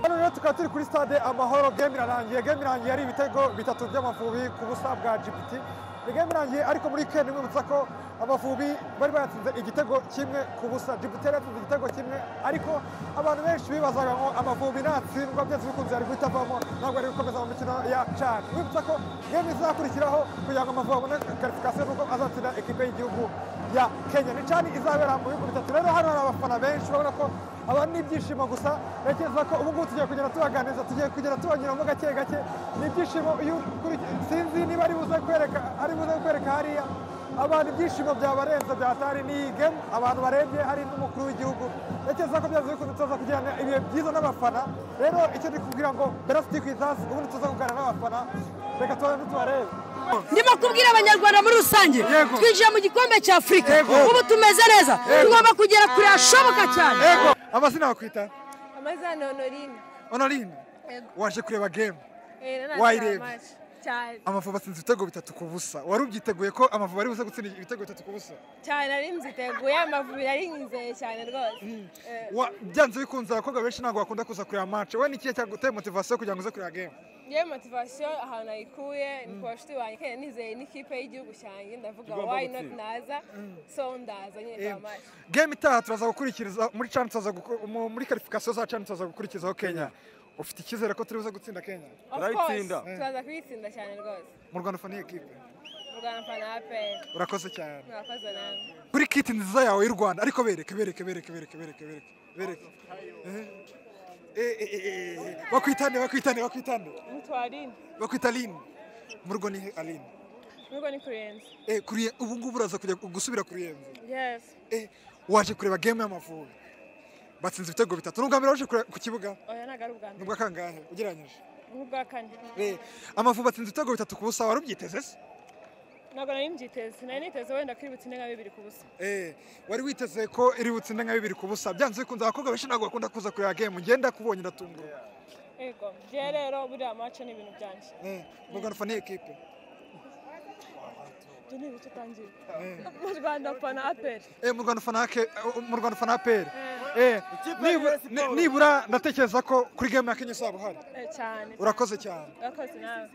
Hano rero tukaba turi kuri stade amahoro game irarangiye game irarangiye ari ibitego bitatu by'amavubi ku busa bwa gpt ni game irangiye ariko muri weekend mwibutsa ko amavubi bari bayatsinze igitego kimwe ku busa gpt yari yatsinze igitego kimwe ariko abantu benshi bibazaga ngo amavubi natsindwa byose bikunze yari guhita avamo ntabwo yari gukomeza mu mikino ya can mwibutsa ko game izakurikiraho kugira ngo amavubi abone karifikasiyo nuko azatsinda ekipe y'igihugu ya kenya ni can izabera mu bihugu bitatu rero hano hari abafana benshi urabona ko aba ni ibyishimo gusa ntekereza ko ubu ngubu tugiye kugenda tubaganiriza tugiye kugenda tubanyuramo gake gake ni ibyishimo iyo ukuri- sinzi niba ari buze kwereka ari buze kwereka hariya abantu ibyishimo byabarenze byatari ni iyi gemu abantu barebye hari n'umukuru w'igihugu ntekereza ko byaze bikunze tuza kugirana ibihe byiza n'abafana rero icyo ndi kubwira ngo mbere siti ku izazi ubundi tuza kuganira n'abafana reka tubanze tubarebe ndimo kubwira abanyarwanda muri rusange Yego. twinjiye mu gikombe cya afurika Yego. ubu tumeze neza tugomba kugera kure hashoboka cyane yego amazina bakwita amazina honorine onorine waje kureba gemu Wayirebye. wayirebye cyane amavubi atsinze ibitego bitatu ku busa wari ubyiteguye ko amavubi ari buze gutsinda ibitego bitatu ku busa cyane ari nziteguye amavubi ari nyizeye cyane rwose Eh, Wa- byanze bikunze abakobwa benshi ntabwo bakunda kuza kureba match we ni ikihe cyaguteye motivasiyo kugira ngo uze kureba game ngewe motivasiyo ahantu nayikuye ni ku bashuti banjye kandi nizeye n'ikipe y'igihugu cyanjye ndavuga Igomba wayi noti gutsinda. naza so ndaza nyine Em, tamasha game itaha turaza gukurikiriza muri chan tuzaza guku- mu- muri karifikasiyo za chan tuzaza gukurikizaho kenya ufite icyizere ko turi buze gutsinda kenya of course Turayitsinda. turaza kuyitsinda cyane rwose mu rwanda ufana iyi kipe mu rwanda mfana aperi urakoze cyane mwakoze nawe kuri kiti nziza yawe y'u rwanda ariko bereke bereke bereke bereke bereke bereke bereke Eh, eh, eh, eh, eh. bakwitane bakwitane bakwitane mutwarine bakwita aline mu rugo ni aline n'ubwo ni kurenza Eh, kuri- ubu ngubu uraza kujya gusubira kuri yenze yesi Eh, waje kureba game y'amavubi batsinze ibitego bitatu nubwa mbere waje kureba ku kibuga oya ntabwo ari ubwa mbere nubwa kangahe ugereranyije nk'ubwa kane Eh, amavubi atsinze ibitego bitatu ku busa wari ubyiteze se ntabwo nari mbyiteze nari niteze wenda ko iri butsinde nka bibiri ku busa Eh, wari witeze ko iri butsinde nka bibiri ku busa byanze bikunze abakobwa benshi ntabwo bakunda kuza kureba game ngenda kubonye ndatungurwa Ego, njye rero buriya mace ni ibintu byanjye. Eh, nubwo nafana iyi kipe Ibyo ni ibice utangiye. Mu Rwanda pana aperi. Eh, mu rwanda ufana ke- eh, mu rwanda ufana apr Ikipe nibura, ya Rayon Sports. nibura ndatekereza ko kuri game ya kenya uzaba uhari Cyane. urakoze cyane Urakoze nawe.